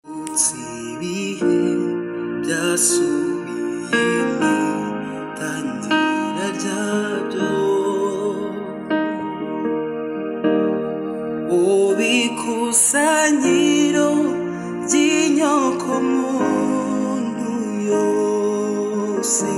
munsi ibihe byasubiyemo tangira ryabyo ubikusanyiro ry'inyoko muntu yose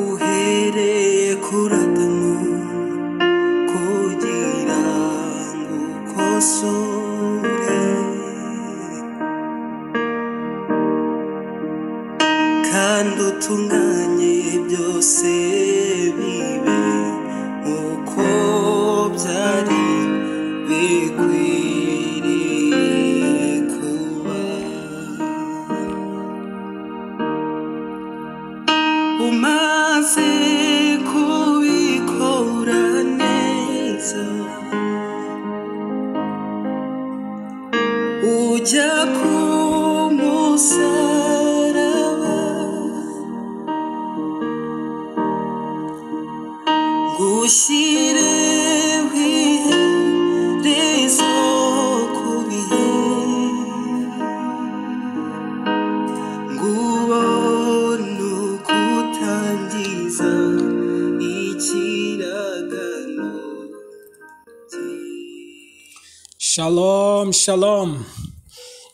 uhereye kuratamu kugira ngo ukosore kandi utunganye byose bibe uko byari bikwiriye kuba umaze kubikora neza ujya ku musaraba gushyire iherezo ku bihe ngubona uko utangiza ikiragano Shalom, shalom.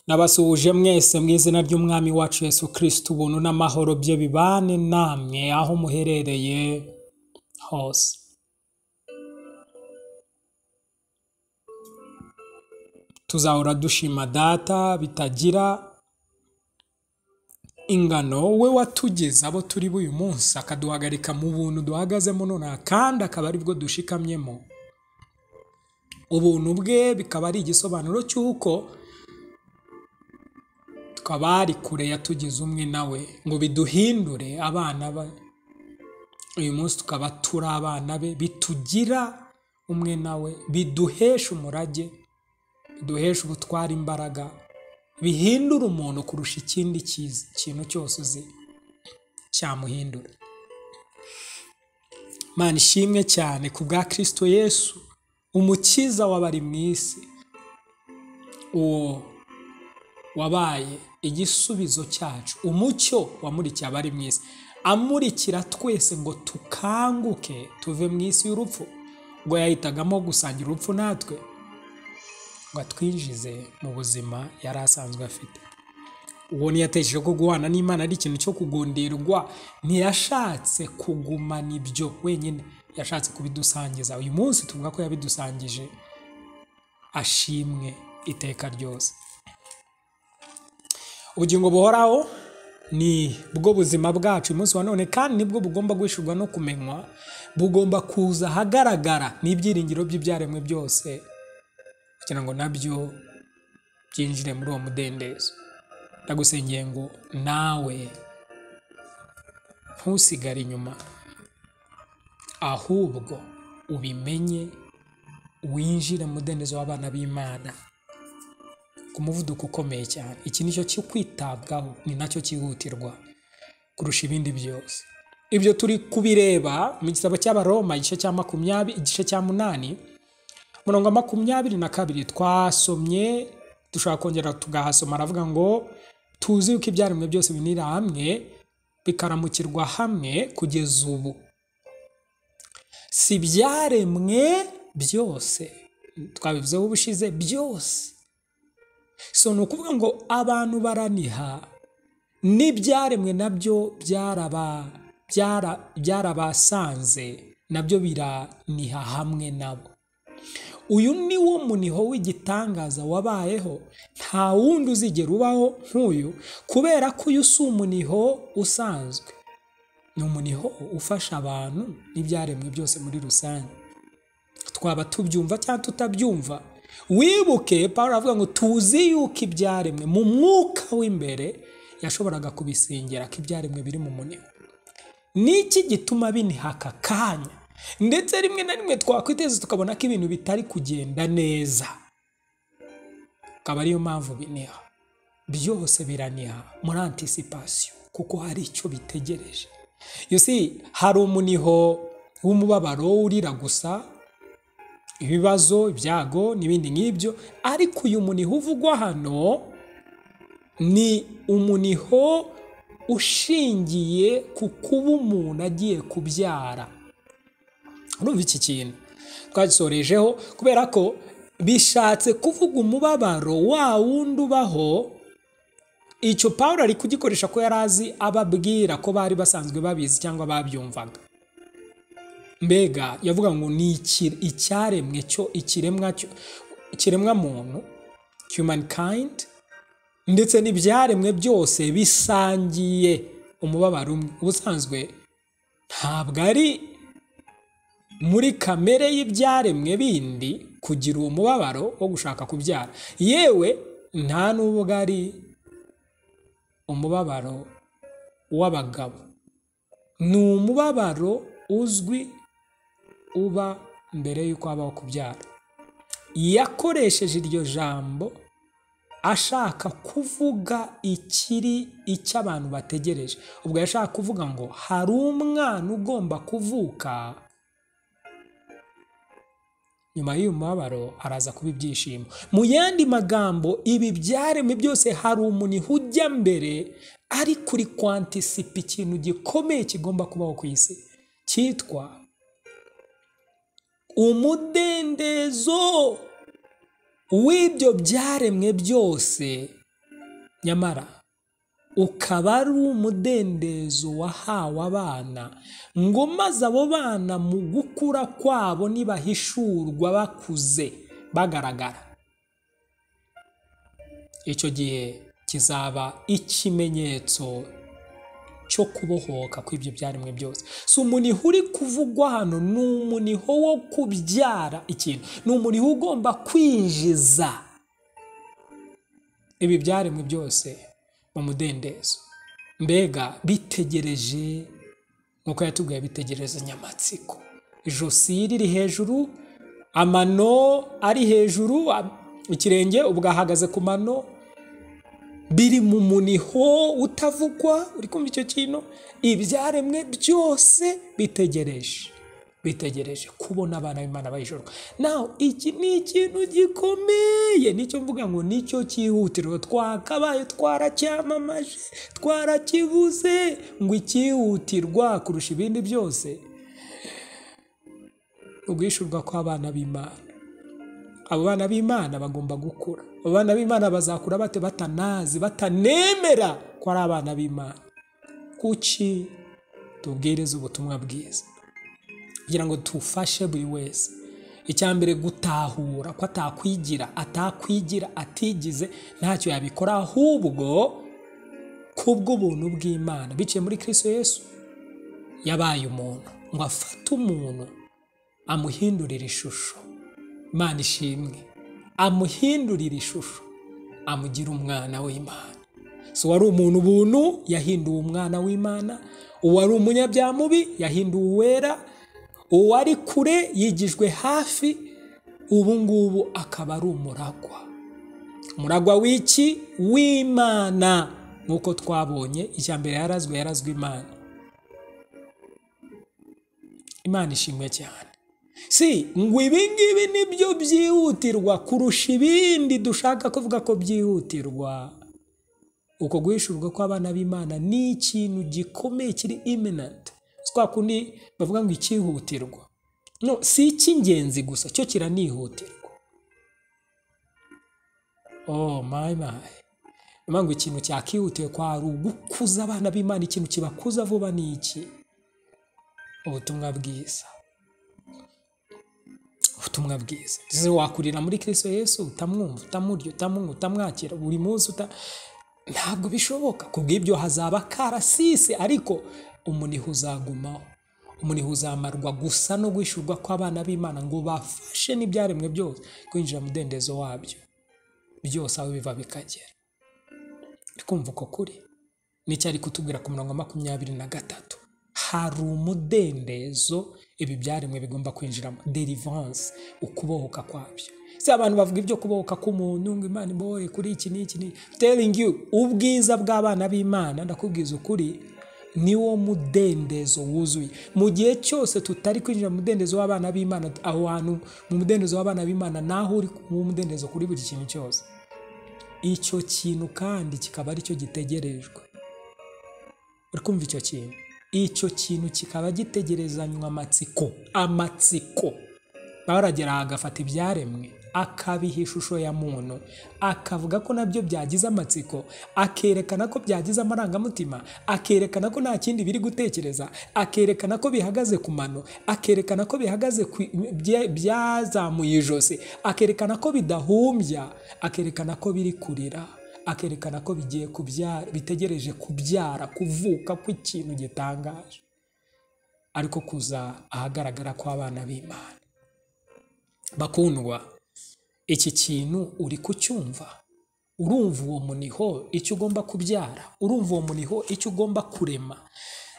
Nabasuhuje mwese mu izina ry'Umwami wacu Yesu Kristo ubuntu n'amahoro bye bibane namwe aho muherereye hose. Tuzahora dushima data bitagira ingano we watugeza abo turi b'uyu munsi akaduhagarika mu buntu duhagazemo nonaha kandi akaba aribwo dushikamyemo ubuntu bwe bikaba ari igisobanuro cy'uko twaba ari kure yatugize umwe nawe ngo biduhindure abana be uyu munsi tukaba turi abana be bitugira umwe nawe biduhesha umurage biduhesha ubutwara imbaraga bihindura umuntu kurusha ikindi kiz- kintu cyose uzi cyamuhindura mana ishimwe cyane ku bwa kirisito yesu umukiza w'abari mu isi uwo wabaye igisubizo cyacu umucyo wamurikiye abari mu isi amurikira twese ngo tukanguke tuve mu isi y'urupfu ngo yahitagamo gusangira urupfu natwe ngo atwinjize mu buzima yari asanzwe afite uwo ntiyatekereje ko guhana n'imana ari ikintu cyo kugundirwa ntiyashatse kugumana ibyo wenyine yashatse kubidusangiza uyu munsi tuvuga ko yabidusangije ashimwe iteka ryose ubugingo buhoraho ni bwo buzima bwacu uyu munsi wa none kandi nibwo bugomba guhishurwa no kumenywa bugomba kuza ahagaragara n'ibyiringiro by'ibyaremwe byose kugira ngo nabyo byinjire muri uwo mudendezo ndagusengeye ngo nawe ntusigare inyuma ahubwo ubimenye winjire mu mudendezo w'abana b'imana ku muvuduko ukomeye cyane iki ni cyo cyo kwitabwaho ni nacyo cyihutirwa kurusha ibindi byose ibyo turi kubireba mu gitabo cy'abaroma igice cya makumyabiri igice cya munani murongo wa makumyabiri na kabiri twasomye dushobora kongera tugahasoma aravuga ngo tuzi yuko ibyaremwe byose binira hamwe bikaramukirwa hamwe kugeza ubu si ibyaremwe byose twabivuzeho ubushize byose so ni ukuvuga ngo abantu baraniha n'ibyaremwe nabyo byaraba byara byarabasanze nabyo biraniha hamwe nabo uyu ni wo muniho w'igitangaza wabayeho nta wundi uzigera ubaho nk'uyu kubera ko uyu si umuniho usanzwe ni umuniho ufasha abantu n'ibyaremwe byose muri rusange twaba tubyumva cyangwa tutabyumva wibuke paul aravuga ngo tuzi yuko ibyaremwe mu mwuka w'imbere yashoboraga kubisingira ko ibyaremwe biri mu muniho niki gituma biniha aka kanya ndetse rimwe na rimwe twakwiteza tukabona ko ibintu bitari kugenda neza akaba ariyo mpamvu biniha byose biraniha muri anticipation kuko hari icyo bitegereje you see hari umuniho w'umubabaro urira gusa ibibazo ibyago n'ibindi nk'ibyo ariko uyu muniho uvugwa hano ni umuniho ushingiye ku kuba umuntu agiye kubyara urumva iki kintu twagisorejeho kubera ko bishatse kuvuga umubabaro wa wundi ubaho icyo paul ari kugikoresha ko yari azi ababwira ko bari basanzwe babizi cyangwa babyumvaga mbega yavuga ngo ni iki- icyaremwe cyo ikiremwa cyo- ikiremwa muntu humankind ndetse n'ibyaremwe byose bisangiye umubabaro umwe ubusanzwe ntabwo ari muri kamere y'ibyaremwe bindi kugira uwo mubabaro wo gushaka kubyara yewe nta n'ubwo ari umubabaro w'abagabo ni umubabaro uzwi uba mbere y'uko habaho kubyara yakoresheje iryo jambo ashaka kuvuga ikiri icyo abantu bategereje ubwo yashaka kuvuga ngo hari umwana ugomba kuvuka nyuma y'uyu mubabaro araza kuba ibyishimo mu yandi magambo ibi byaremwe byose hari umuntu ujya mbere ari kuri kwantisipa ikintu gikomeye kigomba kubaho ku isi cyitwa umudendezo w'ibyo byaremwe byose nyamara ukaba ari umudendezo wahawe abana ngo maze abo bana mu gukura kwabo nibahishurwa bakuze bagaragara icyo gihe kizaba ikimenyetso cyo kubohoka kw'ibyo byaremwe byose si umuniho uri kuvugwa hano ni umuniho wo kubyara ikintu ni umuniho ugomba kwinjiza ibi byaremwe byose mu mudendezo mbega bitegereje nk'uko yatubwiye bitegereza nyamatsiko ijosi riri hejuru amano ari hejuru a- ikirenge ubwo ahagaze ku mano biri mu muniho utavugwa uri kumva icyo kintu ibyaremwe byose bitegereje bitegereje kubona abana b'imana bayijoro naho iki ni ikintu gikomeye nicyo mvuga ngo nicyo cyihutirwa twakabaye twaracyamamaje twarakibuze ngo icyihutirwa kurusha ibindi byose ubwishurwa kw'abana b'imana abo bana b'imana bagomba gukura abo bana b'imana bazakura bate batanazi batanemera ko ari abana b'imana kuki tubwiriza ubutumwa bwiza kugira ngo tufashe buri wese icya mbere gutahura ko atakwigira atakwigira atigize ntacyo yabikora ahubwo kubw'ubuntu bw'imana biciye muri kristo yesu yabaye umuntu ngo afate umuntu amuhindurire ishusho imana ishimwe amuhindurira ishusho amugira umwana w'imana so wari umuntu ubuntu yahinduwe umwana w'imana uwari umunyabyaha mubi yahinduwe uwera uwari kure yigijwe hafi ubu ngubu akaba ari umuragwa umuragwa w'iki w'imana nk'uko twabonye icya mbere yarazwe yarazwe imana imana ishimwe cyane si ngo ibingibi nibyo byihutirwa kurusha ibindi dushaka kuvuga ko byihutirwa uko guhishurwa kw'abana b'imana ni ikintu gikomeye kiri iminanti twa kundi bavuga ngo icyihutirwa no si icy'ingenzi gusa cyo kiranihutirwa oh my my niyo mpamvu ikintu cyakihutiwe kwari ugukuza abana b'imana ikintu kibakuza vuba ni iki ubutumwa bwiza ubutumwa bwiza ndetse wakurira muri kristo yesu utamwumva utamurya utamunywa utamwakira buri munsi uta ntabwo bishoboka ku bw'ibyo hazaba karasisi ariko umuniho uzagumaho umuniho uzamarwa gusa no guhishurwa kw'abana b'imana ngo bafashe n'ibyaremwe byose kwinjira mu mudendezo wabyo byose aho biva bikagera uri kumva uko kuri nicyo ari kutubwira ku murongo wa makumyabiri na gatatu hari umudendezo ibi byaremwe bigomba kwinjiramo delivanse ukubohoka kwabyo si abantu bavuga ibyo kubohoka k'umuntu ngo imana imbohoye kuri iki n'iki ni telingi ubwiza bw'abana b'imana ndakubwiza ukuri niwo mudendezo wuzuye mu gihe cyose tutari kwinjira mu mudendezo w'abana b'imana aho hantu mu mudendezo w'abana b'imana naho uri mu mudendezo kuri buri kintu cyose icyo kintu kandi kikaba aricyo gitegerejwe uri kumva icyo kintu icyo kintu kikaba gitegerezanywa amatsiko amatsiko baragera agafata ibyaremwe akabiha ishusho ya muntu akavuga ko nabyo byagize amatsiko akerekana ko byagize amarangamutima akerekana ko nta kindi biri gutekereza akerekana ko bihagaze ku mano akerekana ko bihagaze ku- bye- byazamuye ijosi akerekana ko bidahumbya akerekana ko biri kurira akerekana ko bigiye kubyara bitegereje kubyara kuvuka kw'ikintu gitangaje ariko kuza ahagaragara kw'abana b'imana bakundwa iki kintu uri kucyumva urumva uwo muniho icyo ugomba kubyara urumva uwo muniho icyo ugomba kurema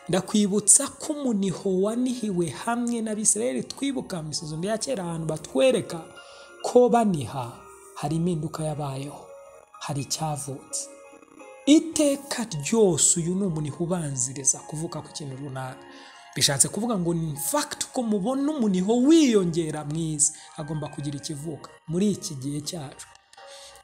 ndakwibutsa ko umuniho wanihiwe hamwe n'abisirayeli twibuka mu isuzuma rya kera ahantu batwereka ko baniha hari impinduka yabayeho hari icyavutse iteka ryose uyu ni umuniho ubanziriza kuvuka ku kintu runaka bishatse kuvuga ngo ni fagiti ko mubona umuniho wiyongera mwiza agomba kugira ikivuka muri iki gihe cyacu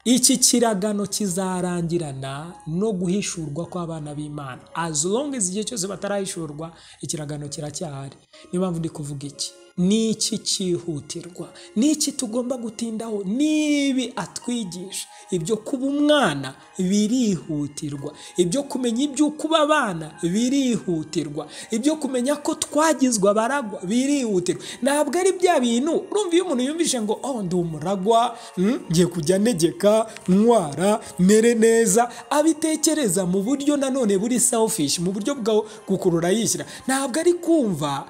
iki kiragano kizarangirana no guhishurwa kw'abana b'imana as long as igihe cyose batarahishurwa ikiragano kiracyahari niyo mpamvu ndi kuvuga iki n'iki cyihutirwa n'iki tugomba gutindaho n'ibi atwigisha ibyo kuba umwana birihutirwa ibyo kumenya iby'uko uba abana birihutirwa ibyo kumenya ko twagizwe abaragwa birihutirwa ntabwo ari bya bintu urumva iyo umuntu yumvise ngo oh ndi umuragwa mm, ngiye kujya negeka ntwara mere neza abitekereza mu buryo nanone buri selfish mu buryo bwo gukurura yishyira ntabwo ari kumva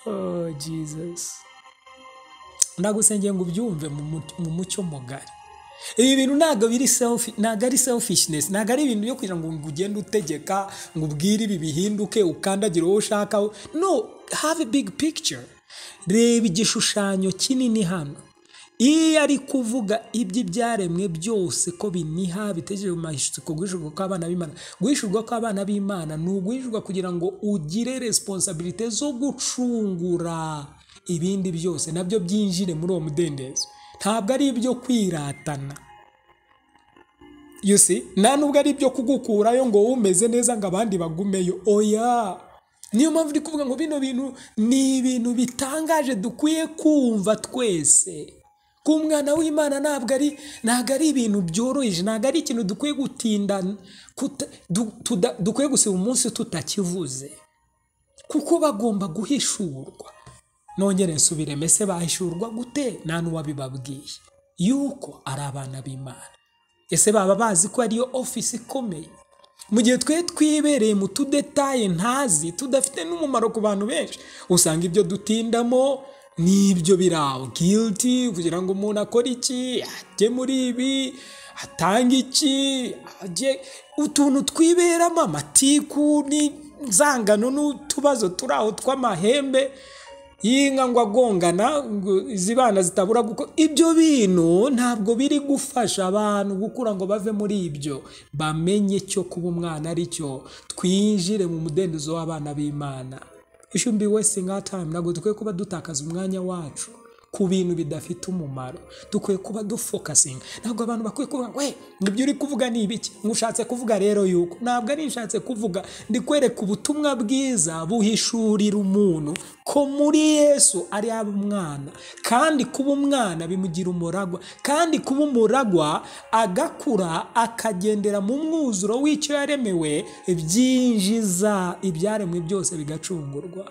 oh jesus ndagusengeye ngo ubyumve mu mu- mu mucyo mugari ibi bintu ntabwo biri selfi- ntabwo ari selfishness ntabwo ari ibintu byo kugira ngo ngo ugende utegeka ngo ubwire ibi bihinduke ukandagire uwo ushaka no have a big picture reba igishushanyo kinini hano iyo ari kuvuga iby'ibyaremwe byose ko biniha bitegereje mu mashyiko guhishurwa kw'abana b'imana guhishurwa kw'abana b'imana ni uguhishurwa kugira ngo ugire resiponsabilite zo gucungura ibindi byose nabyo byinjire muri uwo mudendezo ntabwo ari ibyo kwiratana you see nta nubwo ari ibyo kugukurayo ngo wowe umeze neza ngo abandi bagumeyo oya niyo mpamvu ndi kuvuga ngo bino bintu ni ibintu bitangaje dukwiye kumva twese ku mwana w'imana ntabwo ari ntabwo ari ibintu byoroheje ntabwo ari ikintu dukwiye gutinda kuta- du- tuda- dukwiye gusiba umunsi tutakivuze kuko bagomba guhishurwa nongere nsubire mese bahishurwa gute nta n'uwabibabwiye yuko ari abana b'imana ese baba bazi ko ariyo ofisi ikomeye mu gihe twe twibereye mu tudetaye ntazi tudafite n'umumaro ku bantu benshi usanga ibyo dutindamo n'ibyo biri aho giliti kugira ngo umuntu akore iki ajye muri ibi atange iki ajye utuntu twiberamo amatiku n'inzangano n'utubazo turi aho tw'amahembe y'inka ngo agongana ngo izibana zitabura kuko ibyo bintu ntabwo biri gufasha abantu gukura ngo bave muri ibyo bamenye cyo kuba umwana ari cyo twinjire mu mudendezo w'abana b'imana ishumi be wasting our time ntabwo dukwiye kuba dutakaza umwanya wacu ku bintu bidafite umumaro dukwiye kuba dufokasinga ntabwo abantu bakwiye kuvuga ngo we ibyo uri kuvuga ni ibiki nkushatse kuvuga rero yuko ntabwo ari nshatse kuvuga ndi kwereka ubutumwa bwiza buhishurira umuntu ko muri yesu ari aba umwana kandi kuba umwana bimugira umuragwa kandi kuba umuragwa agakura akagendera mu mwuzuro w'icyo yaremewe byinjiza ibyaremwe byose bigacungurwa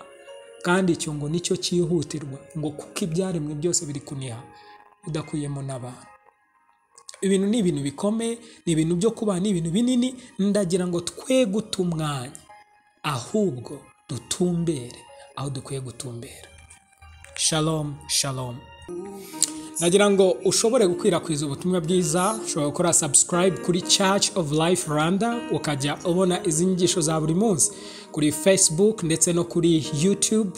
kandi icyo ngo nicyo cyihutirwa ngo kuko ibyaremwe byose biri kuniha udakuyemo n'abantu ibintu ni ibintu bikomeye ni ibintu byo kubaha ni ibintu binini ndagira ngo twe guta umwanya ahubwo dutumbere aho dukwiye gutumbera shalom shalom nagira ngo ushobore gukwirakwiza ubutumwa bwiza ushobora gukora subscribe kuri church of life rwanda ukajya ubona izi nyigisho za buri munsi kuri facebook ndetse no kuri youtube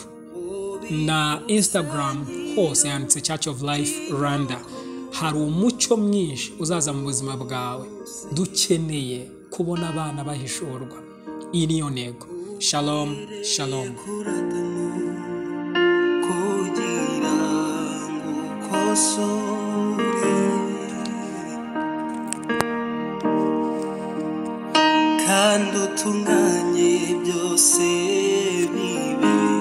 na instagram hose yanditse church of life rwanda hari umucyo mwinshi uzaza mu buzima bwawe dukeneye kubona abana bahishurwa iyi niyo ntego shalom shalom kuratamo kugira ngo ukosore kandi utunganye byose bibe